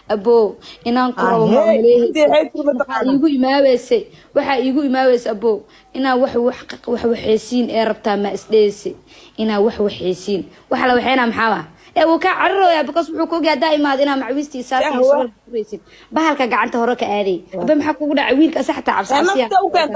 abow inaan ku rabo ma Ahee, umaleehaysa intee xeydku ma waxaa taqaanaa? iigu imaaweysay waxaa iigu imaaweysay abow inaa wax wax wax waxaysiin ee rabtaa ma isdheyse inaa wax waxaysiin waxa la waxaynaa maxaa ah ee wuu kaa cararooyaa because wuxuu ku ogyahay haddaa imaado inaa macwiistii saarta iyo Yahwa. surwaalka furaysid bahalka gacanta hore ka aaday abe maxaa kugu dhacay wiilka asa xataa cabsi Ee, cabsiya nafta u keenta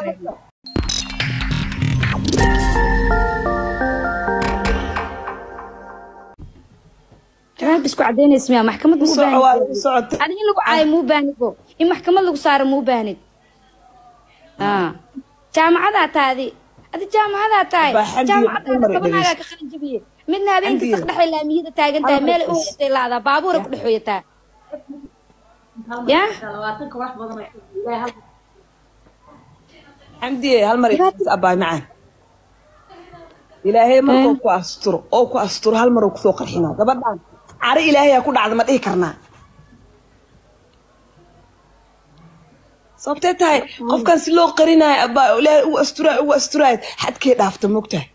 jawaab isku cadaynaysa miya maxkamad u muu soco waa baahid u socota adiga in lagu caayo muu baahid bo in maxkamad lagu saaro muu baahid Ah. jaamacadaa taadi adi jaamacadaa tahay Baa xamdi jaamacadda Cumar tobanaagaa Idris. ka qalin jabiye midna habeenkii Xamdi. saq dhexay laamiyada taagan tahay Cumar meel u Idris. hoyatay laadaa baabuura ku dhex hoyataa ya xamdiye hal mar is abaay macaan ilaahay markuu ku asturo oo ku asturo hal mar uu kusoo qarxinaa gabadhaan cari ilaahayaa ku dhacda ma dhihi karnaa sababtee tahay qofkan si loo qarinayo abaa ilaahay ugu asturaay ugu asturaay xadkee dhaafta mogtahay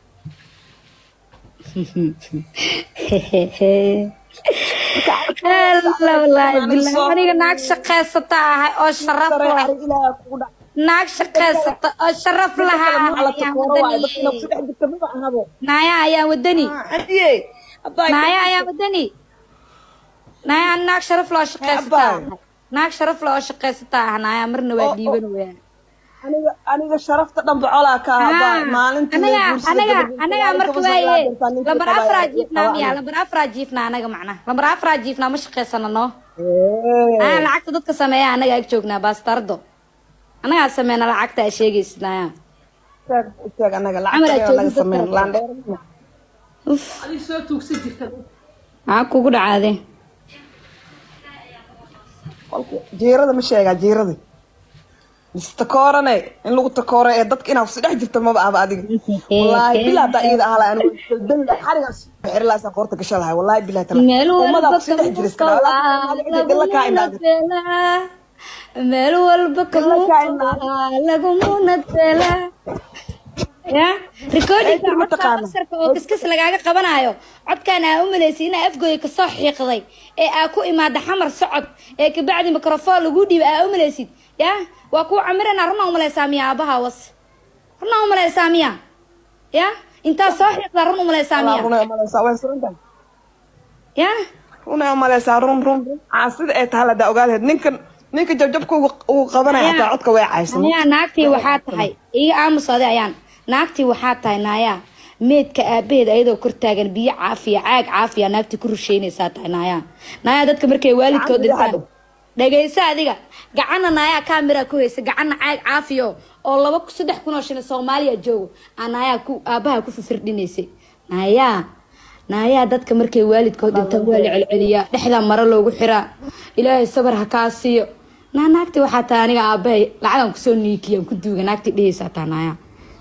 Alla wallaahi billahi aniga naag shaqaysata ahay oo sharaf leh cari ilaahay kugu dhac naag shaqaysata oo sharaf lahaa la ayaan takooro waayo dadka inaad wadani ku dhex jirta maba ahabo naaya ayaan wadani xamdiye abaay naaya ayaan wadani naaya aan naag sharaf leh oo shaqaysata Abaay. ahay naag sharaf leh oo shaqaysata ah naaya marna waa Oo, oo. dhiiban wayaan aniga aniga sharafta dhanba colaa ka ahaa maalintii anaga la guursada anaga gabadhiisa anaga laba marka gabadh waaye sagaal jirtaa ninkii lambar qabaa afraa ee jiifnaa qabaa miya aniga. lambar afraa jiifnaa anaga macnaha lambar afraa jiifnaa ma shaqaysano noo Ee, aa lacagta dadka sameeya anaga ag joognaa baastardo anagaa sameyna lacagta aa sheegaysid naya sheeg sheeg anaga Camal aad lacagta naga joogin sameyn dadka. laandheer uf maxaa kugu dhacaade qolka jiirada ma sheegaa jiirada mise takoorane in lagu takooro ee dadka inaad si dhex jirta maba ahba adiga wallaahi bilaa hadaa iyada ahala anigu xariga xirilaasa qoorta gasha lahay wallaahi bilaa tala meel ummadaa walba ku si dhex jira iska dhila kaa indhaada kamuunadbeelaa meel walba kamuunaa lagumuunadbeelaa ya recordingka Ee, ma codka taqaana. basarka oo kiskis lagaaga qabanayo codkaan aa u malaysay inaa afgooya kasoo xiiqday ee aa ku imaada xamar socod ee kabacdi microfoon lagu dhiiba aa u malaysid ya waa kuu camirana runaa umalaysaa miya aabaha was runaa umalaysaa miya ya intaa soo xiiqdaa run umalaysaa miya runay umaleysaa way surantahay ya runay umaleysaa run run run caasida ee tahay ladaa ogaaleed ninkan ninka jabjabka uu qabanaya hataa codka way caysan nayaa naagtii waxaa tahay iga aamusade ayaan naagtii waxaa tahay naayaa meedka aabaheed ayadoo kor taagan biyo caafiya caag caafiya naagtii ku rusheynaysaa tahay naayaa naayaa dadka markay waalidkood Gacan dhintaan bidixaad. dhagayso adiga gacanna naayaa kaamira ku haysa gacanna caag caafiyo oo laba saddex kun oo shilin soomaaliya joogo aa naayaa ku aabaha ku fifirdhinaysay naayaa naayaa dadka markay waalidkood dhintaan waa la celceliyaa dhexdaa maro loogu xiraa ilaahay sabar ha kaa siiyo naa naagtii waxaa tahay aniga aabahay lacagan kusoo niikiyaan ku duuga naagtii dhehaysaa taa naayaa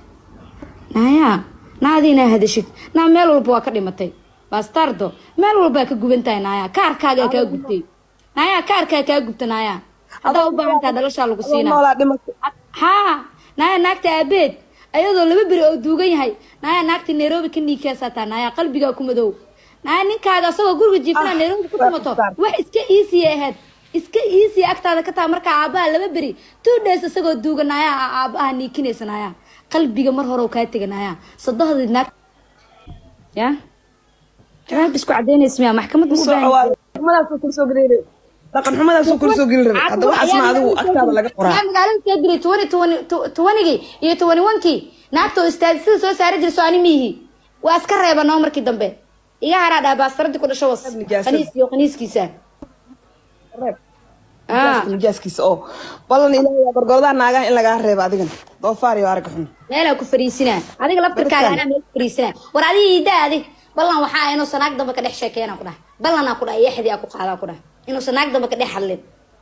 naayaa naadii inaa hadashid naa meel walba waa ka dhimatay bastardo meel walbaa ka guban tahay naayaa kaarkaagaa kaa gubtay naayaa kaarkaa kaa gubta naayaa haddaa u baahan taha dhalashaa lagu adoo siinaa noolaa dhimatay haa naaya naagta aabeed ayadoo laba beri oo duugan yahay naaya naagta nairobi ka niikaasaa taa naaya qalbigaa ku madow naaya ninkaaga asagoo guriga jiifana Ah, nairobi ku waa tumato xisaab. wax iska iisiya ahayd iska iisiya agtaada ka taa markaa aabaha laba beri two days isagoo duugan naaya aa aabaha niikinaysa naaya qalbiga mar hore oo kaa tega naaya sadohdii naag ya jawaab isku cadaynaysa miya maxkamad ma u soo baahan waa xumadaasuu kula soo gelin rabay dhaqan xumadaasuu kula soo gelin rabay hadda waxaas ma adigu agtaada laga qoraa yaa magaalada soo diray twenty twenty twentygii iyo twenty onekii naagta oo istaadisada soo saari jirso ani miihi waa iska reeba noo markii dambe iga haraa dhaha baastaradii ku dhasho was Nijaasada. qaniis iyo qaniiskiisa Reeb. ah nijaaskiisa oo ballan ilaahay waa gorgordaha naagaha in lagaa reebo adigan doofaar iyo arag xun meelaa ku fariisinaa adiga laftirkaaga Dadkan. anaa meel ku fariisinaa war adiga iida adi ballan waxaa inuusan naag dambe ka dhex sheekeynaa ku dhaha ballanaa ku dhaha yaxdii aa ku qaadaa ku dhaha inuusan naag dambe ka dhex hadlin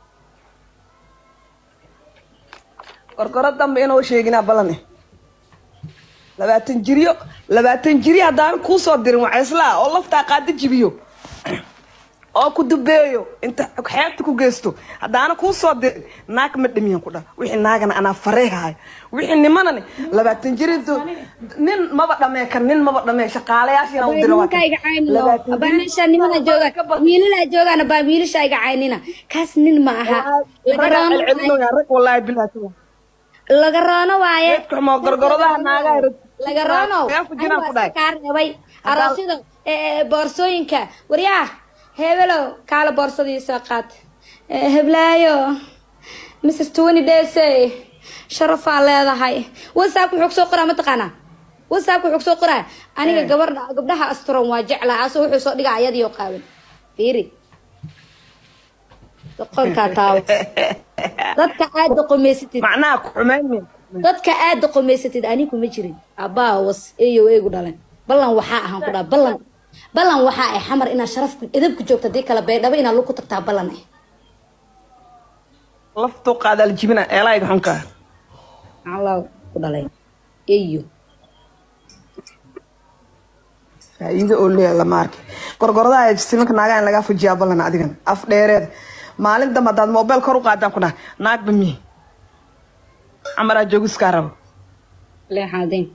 gorgoro dambe inuu sheeginaa ballan eh labaatan jiryo labaatan jiri haddaan kuu soo dirin waa islaa oo laftaa qaada jibiyo oo ku dubeeyo inta xeebta ku geysto haddaana kuu soo dirin naag ma dhimiyan ku dha wixii naagana anaa fareehayo wixii nimanani labaatan jirintu nin maba dhamee kan nin maba dhamee shaqaalayaashina u dira waa kan. nimankayga caynino Labaatan abaa jirin- meesha nimana jooga wiilalaa joogaan abaa wiilasha iga caynina kaas nin ma aha laga Ragaa roono celcelinooya, rag wallaahi bilaahi laga roono waaye Geedka xumoo gorgoradaha naagaha rag- laga roono Yaa ku jiraan ku dhahay. kaa reebay aroosyada ee, boorsooyinka waryaa hebelow kaala boorsadii soo qaat Ee, heblaayo mrs twenty daysay sharafaa leedahay whatsappka wuxuu kusoo qoraa mataqaanaa whatsappka wuxuu kusoo qoraa aniga gabardha gabdhaha asturan waa jeclaa asoo wuxuu soo dhigaa ayadii oo qaawan fiiri doqorkaa taawo dadka aad doqomeysatid macnaha ku xumaynin dadka aad doqomeysatid ani kuma jirin abbaa was eeyo eegu dhalan ballan waxaa ahaan ku dhaa ballan ballan waxaa ah xamar inaad sharafku edabku joogto hadii kale baydhabo inaad lug ku tagtaa ballan ah laftuu qaadaa la jibina eelayga xunkaa allah ku dhalay eeyo faa'iido oo leeyahay lama arki gorgoradaha ee simanka naagaha in lagaa fujiyaa ballan adigan af dheereed maalin dambe haddaad moobeel kor u qaadaan ku dhaha naagba mihi camaraa joogiskaa rabo leexaadeen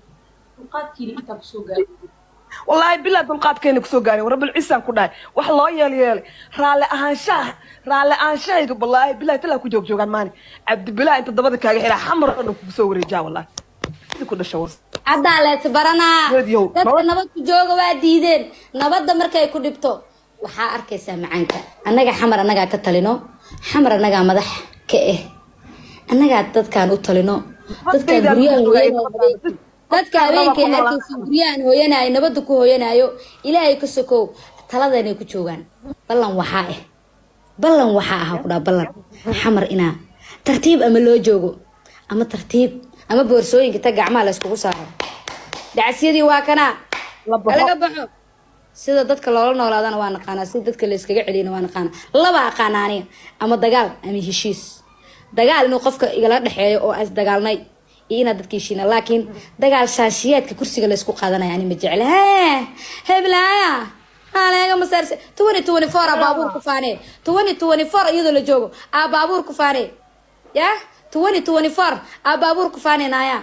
wallaahi bilaa dulqaadkeena kusoo gaarin rabbil ciisaan ku dhahay wax loo yeel yeelay raalli ahaanshaha raalli ahaanshahayga wallaahi bilaa talaa ku joog joogaan maani cabdibilaa inta dabada kaaga xiraa xamar oo dhan kugu soo wareejaa wallaahi sidi ku dhasha war haddaa lees baranaa Geedyow, dadka nabad- nabad ku jooga waa diideen nabadda markay ku dhibto waxaa arkaysaa macaanka annaga xamar annagaa ka talino xamar annagaa madax ka ah annagaa dadkaan u talino dadkaan Dadkayda guryahan lagu hooyanayo ogaay. dadka habeenkay arkaysa guryahan hooyanayo nabadda ku hooyanayo ilaahay ka sokow taladanay ku joogaan ballan waxaa ah ballan waxaa ah ku dhaa ballan xamar inaa tartiib ama loo joogo ama tartiib ama boorsooyinka ta gacmaha la iskugu saaro dacasyadii waa kanaa La baxo. laga baxo sida dadka loola noolaadana waa naqaanaa sida dadka la iskaga celiyana waa naqaanaa laba aqaana aniga ama dagaal ama heshiis dagaal inuu qofka igala dhexeeyo oo as dagaalnay iyo inaad dadka heshiina laakiin dagaal shaashiyaadka kursiga la isku qaadanaya ani ma jecla hee heblaaya aleega masaarse twenty twenty four aa baabuur ku faanee twenty twenty four iyadoo la joogo aa baabuur ku faanee ya twenty twenty four aa baabuur ku faanee naaya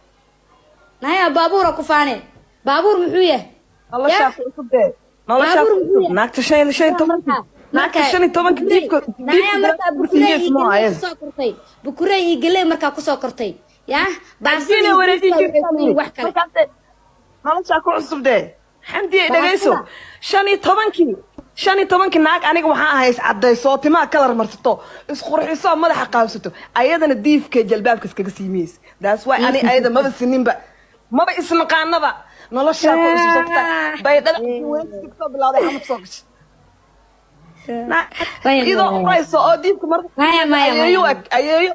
naaya baabuura ku faanee baabuur muxuu yahay noloshaa ku cusub dee noloshaa Baabuur ku muxuu cusub yahay? naagta shan iyo shan iyo tobanki naagta shan iyo tobanki diibka Naya markaa bukurey iyo diibka galey kusoo kortay bukurey iyo galey markaa kusoo kortay ya baasida Diina iyo wareejin buska waxay ku yihiin wax jirta kale noloshaa ku cusub dee xamdi ay Baasida. dhagayso shan iyo tobankii shan iyo tobankii naag aniga waxaan ahay iscadayso oo timaha kalar marsato isqurxiso oo madaxa qaabsato ayadana diifka jalbaabka iskaga siimeys daas waay ani ayada maba sininba maba isnaqaanaba noloshaa ku cusub sabta baydhada weyntiska kasoo bilawday xamad soo gashay Na- Maya, iyadoo maya. urayso oo diifka marka Maya, maya, maya. ayeeyo ag ayeeyo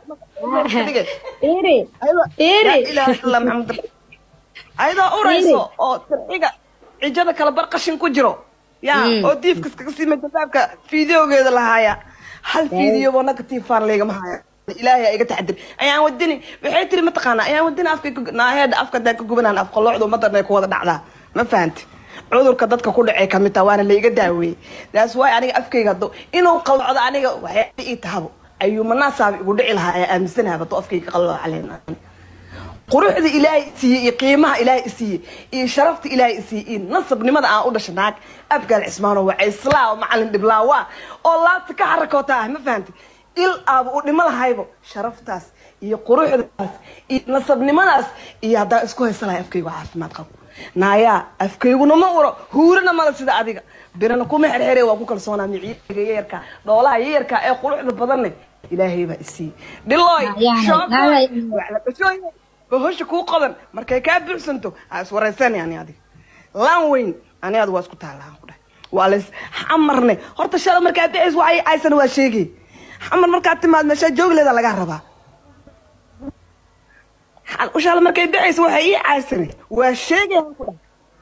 Iri, ayadoo iri. laa ilaaha illa maxamed ayadoo urayso oo tirxiga cijada kala bar qashin ku jiro ya Mm. oo diifka iskaga siima jalbaabka fiideogeeda lahaaya hal fiideo negatifaan leegama haya ilaahay iga taxadir ayaan wadini waxay tiri mataqaanaa ayaan wadini afka naaheeda afka daa ka gubanaan af qaloocdu madarna ku wada dhacdaa ma fahanti cudurka dadka ku dhacay kamid taha waana laiga daaweeyey daas waay aniga afkayga hado inuu qalocdo aniga waxay ii tahabo ayuumanaasaaba igu dhici lahaa ee aaminsanaha hado afkayga qalooca caleena quruxda ilaahay siiyey iyo qiimaha ilaahay siiyey iyo sharafta ilaahay siiyey iyo nasabnimada aan u dhashay naag abgaal cismaano waa islaa oo macalin dhiblaawa oo laabta ka xarakoota ah ma fahantay il aaba u dhimo lahaybo sharaftaas iyo quruxdaas iyo nasabnimadaas iyo haddaan isku haysan lahay afkaygu caafimaad qabo naayaa afkayguna ma uro huurana mala sida adiga birana kuma xerxere waa ku kalsoonaa miciiga yayarka dhoolaha yayarka ee quruxda badanne ilaahay baa isiiyey dhilooy Naayaa, shookoy naayaa. waxlaqashooy bahosha kuu qodan markay kaa buuxsanto ha iswaraysan ani adiga laan weyn ani adiga waa isku taalaan ku dhahay waa lays xamarne horta shala markaa bixis waxay aysan waa sheegay xamar markaad timaad meeshaa joogleeda lagaa rabaa Xal- shala markay bixaysa waxay ii caysane waa sheegay ku dhahay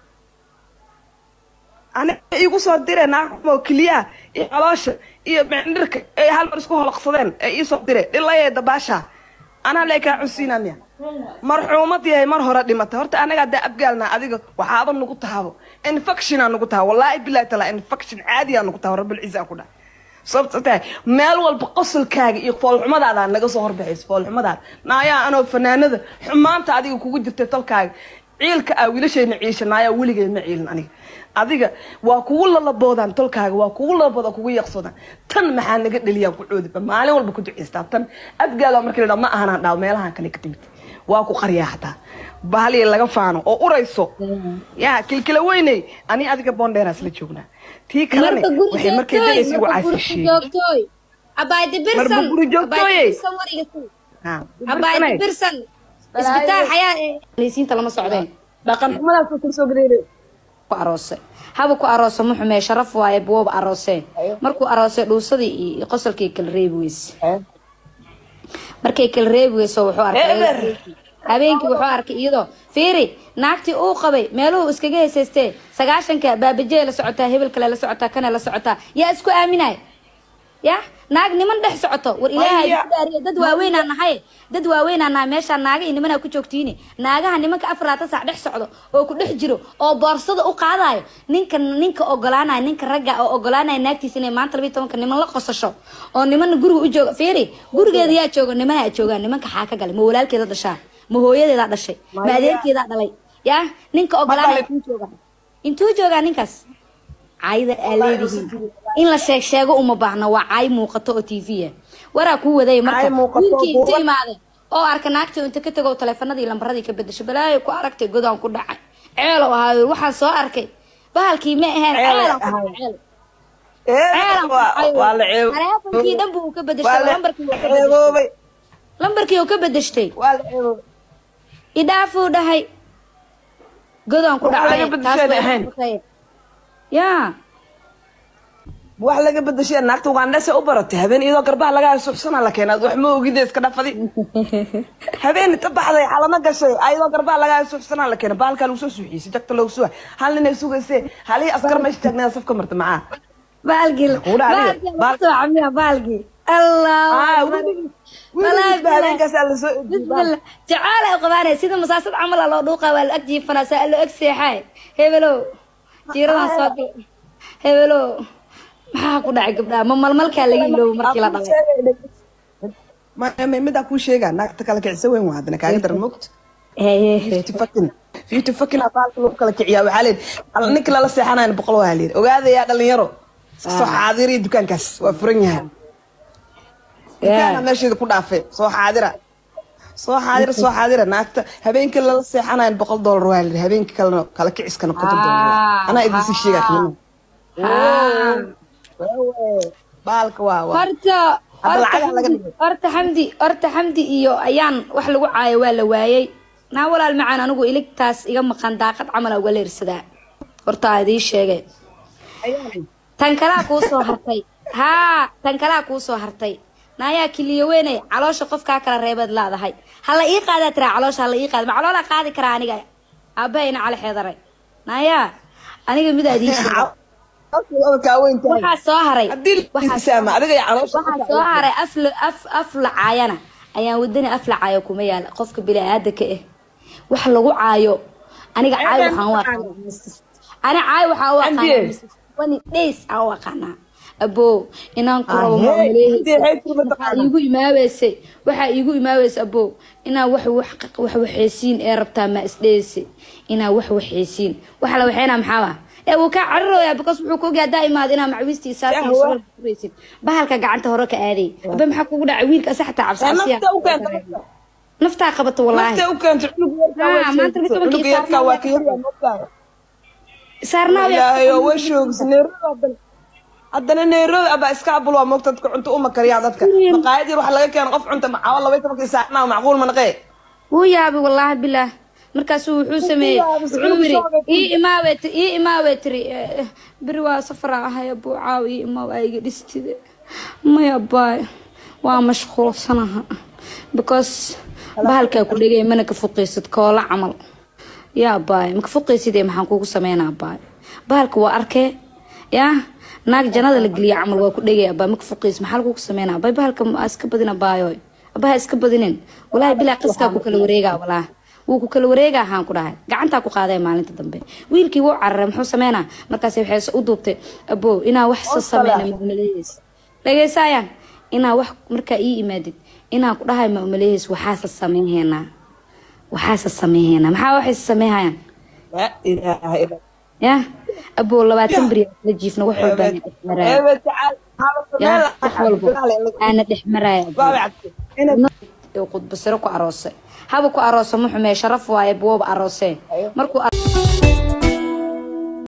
aniga igu soo direen naaqmo keliyaha iyo caloosha iyo mindhirka ay hal mar isku holaqsadeen ee ii soo direen dhilayee dabaasha anaa lee kaa cunsiinaa miya marxuumad yahay mar hore dhimatay horta anaga haddaa abgaalna adiga waxaaba nagu tahabo infectionaa nagu taha wallaahi bilahi taala infection caadiyaa nagu taha rabbil ciisa ku dhahay sababta tahay meel walba qosolkaaga iyo foolxumadaada naga soo horbaxayso foolxumadaada naayaa anoo fanaanada xumaanta adiga kugu jirtay tolkaaga ciilka aa wiilashayna ciisha naayaa weligeed ma ciilin aniga adiga waa kugu lalaboodaan tolkaaga waa kugu lalabooda kugu yaqsoodaan tan maxaa naga dheliyaan ku coodiba maalin walba ku ducaystaa tan abgaal waa markii la dhaa ma ahanaan dhaaw meelahan kale ka timid waa ku qaryaa hataa bahaliya laga faano oo urayso yaa kilkila weyney ani adiga boondheeraas la joognaa tii kalene marka guri waxay markay degaysa igu caasisheeyey joogtooy abaaydi birsan Marba guri joogtooye. Abaaydi birsan war iga sii. abaaydi birsan isbitaal xayaa leysiinta lama socdeen dhaqan xumadaas oo kasoo gareeray ku aroose haba ku aroose ma xumee sharaf waaye buwaba arooseen markuu aroosay dhuusadii iyo qosolkii kala reebi weyse markay kala reebi weyso wuxuu arkay Eber. habeenkii wuxuu arkay iyadoo fiiri naagtii uu qabay meeluhu iskaga heesaystee sagaashanka baabajee la socotaa hebel kale la socotaa kana la socotaa yaa isku aaminay ya naag niman dhex socoto war ilaahay Maya. ku dhaariye dad waaweynaa nahay dad waaweynaa nahay meeshaa naaga iyo nimanaa ku joogtiini naagaha nimanka afar labaatan saac dhex socdo oo ku dhex jiro oo boorsada u qaadayo ninka ninka ogolaanaya ninka ragga oo ogolaanaya naagtiisa inay maanta labiyi tobanka niman la qosasho oo nimana guriga u jooga fiiri gurigeeda yaa jooga nimana joogaan nimanka xaa ka galay ma walaalkeeda dhashaa ma hooyadeedaa dhashay ma Maya. adeerkeedaa dhalay ya ninka ogolaanaya dhalay. intuu joogaa intuu joogaa ninkaas caayda aa leedihiin in la sheeg sheego uma baahna waa caay muuqato oo tv ah waraa kuu wadaya marka Caay muuqato, wiilkii inta buuqa. imaade oo arka naagta inta ka tago taleefanadii lambaradii ka bedesho balaayo ku aragtay godaan ku dhacay ceelo ahaayo waxaan soo arkay bahalkii ma ahayn Ceel ceelan ku ahaay. dhacay ceelan ku dhacay waa la ceeb taleefankii dhan buu ka waa bedeshay la lambarkii wuu ka bedeshay ceeboobay lambarkii uu ka bedeshtay waa la ceeboobay idhaafuu dhahay godaan ku Wax dhacay laga bedeshay way ahayn. noqotay. yaa wax laga bedeshay naagta ugandhese u baratay habeen iyadoo garbaha laga suxsana la keenaad wax ma ogide iska dhafadi habeen inta baxday xalama gashay ayadoo garbaha laga suxsana la keena baalkaa lagu soo suuxiyey jagta loogu suga hal ninay sugayse halihii askar meesha taagneeda safka marta macaa baalgii Kuudha adiga, baalgii baal- soo camiya baalgii allah Ah, akbar. weligiis- Wallaahi weligiisba billahi. habeenkaasaa lasoo ediyey bismillah jacaal ay qabaanay sida masaasad camal ah loo dhuuqa waa la ag jiifanaa saa loo ag seexaay hebelow jiiradan soo gal hebelow maxaa ku dhacay gabdhaha ma malmalkaa laga iloobo markii la dhalay Ma- ma- midaa kuu sheegaa naagta kala kicisa weyn waa haddana kaaga daran mogta Heye. fifty fucking fifty fucking aa baalka lagu kala kiciyaa waxaa leeyihi al- ninka lala seexanayna boqol waa leeyihi ogaadayaa dhalinyaro soo xaadiriya dukaankaas waa furan yahay dukaana meesheeda ku dhaafay soo xaadira soo xaadira soo xaadira naagta habeenkii lala seexanayan boqol doolar waa leeyihi habeenkii kalena kala kiciskana konton doolar waa. anaa idinsi sheegaa qiimo Ah. baalka waa waa horta Hadda horta lacagaha laga xamdi dhigay. horta xamdi horta xamdi iyo ayaan wax lagu caayo waa la waayay naa walaal macaan anigu iligtaas iga maqan daaqad camal uga leersadaa horta aa idii sheegay tan kalaa kuu soo hartay haa tan kalaa kuu soo hartay naayaa kiliyo weynay caloosha qofkaa kala reebeed laadahay hala ii qaadaa tiraa caloosha hala ii qaada ma caloolaa qaadi karaa aniga aabahayna cali xeedaray naayaa aniga midaa idii sheegay waxaa soo haray haddii waxaa lisaama adiga iyo caloosha waxaa soo haray af la- af af la caayana ayaan wadani af la caayo kuma yaala qofka bini-aadanka ah wax lagu caayo aniga caay waxaan u aqaanaa ani caay waxaan u aqaanaa Andiye. Mrs. Funny days aan u aqaanaa abo inaan ku rabo Ahee, maamulehaysa Andiye, xeebtii ma waxaa taqaanaa? iigu imaaweysay waxaa iigu imaaweysay abo inaa wax wax wax waxaysiin ee rabtaa ma isdheysi inaa wax waxaysiin waxa la waxeynaa maxaa ah ee wuu kaa cararooyaa because wuxuu ku ogaa haddaa imaado inaa macwiistii saartii Yahwa. surwaal kuraysid bahalka gacanta hore ka aaday aba maxaa kugu dhacay wiilka asa xataa cabsi cabsiya nafta u keenta naftaa qabato wallaahi nafta u keenta cunug yarkaa Ah, way maanta sheegtay. mid cunug tobankii yarkaa waa ka saarnaa. yaryaa moogtahay saarnaa ilaahay oo way shoogis nairobi haddana haddana nairobi abaa iska abul waa moogta dadka cunto uma kariyaan dadka maqaayad yar waxa laga keena qof cunta macaawa labay tobankii saacnaa macquul ma naqee wuu yaabay wallaahi bilaah markaasuu wuxuu sameeyey yaabay, wuxuu wuxuu yiri soo ii imaawey ti- ii imaawey tiri eh, eh, beri waa safaraa ahay abuu caaw ii imaaw aa iga dhistide maya baay waa mashquulsanaha because bahalkaa ku dhegay mana ka fuqaysid koola camal yaa baay maka fuqaysidee maxaan kugu sameynaa baay bahalka waa arkee yaa naag jannada la geliya camal waa ku dhegaya baay maka fuqaysid maxaa lagugu sameynaa baay bahalka ma iska badina baayoy abaha iska badinin walaahi bilaa qiskaa ku kala wareegaa walaa wuu ku kala wareegaa haan ku dhahay gacantaa ku qaaday maalinta dambe wiilkii wuu cararay muxuu sameynaa markaas waxay u duubtay abo inaa wax sa sameyna ma umaleeyeys dhageysaayaan inaa wax markaa ii imaadid inaa ku dhahay ma umaleeyeys waxaasa sameynheynaa waxaasa sameynheynaa maxaa waxay sameynhayaan laa ilaaha illa ya abo labaatan beri la jiifna wax walba ana dhex maraya eebe tacaal ya wax walba aana dhex maraya baabi cabdi inay qudbasiro ku aroosay haba ku aroosa muxume sharaf waaye buwaba aroosee markuu